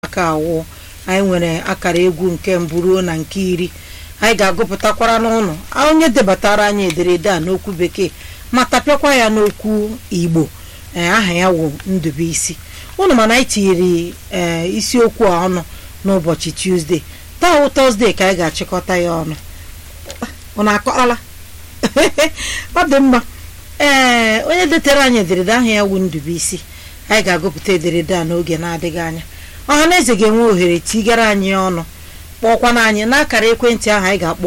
nke awụ anyị nwere akara egwu nke mbụ ruo na nke iri anyị ga-agụpụtakwara n'ụlọ onye debatara anyị ederede a n'okwu bekee ma tapịakwa ya n'okwu igbo ee aha ya wụ ndụbụisi ụnụ mana anyị tinyere ee isiokwu a ọnụ n'ụbọchị tuzdee taa wụ tọzdee ka anyị ga-achịkọta ya ọnụ ụnụ akọala ọ dị mma ee onye detere anyị ederede aha ya wụ ndụbụisi anyị ga-agụpụta ederede a n'oge na-adịghị anya ọha na eze ga-enwe ohere tigara anyị ọnụ kpọọkwana anyị n'akara ekwentị ahụ anyị ga-akpọ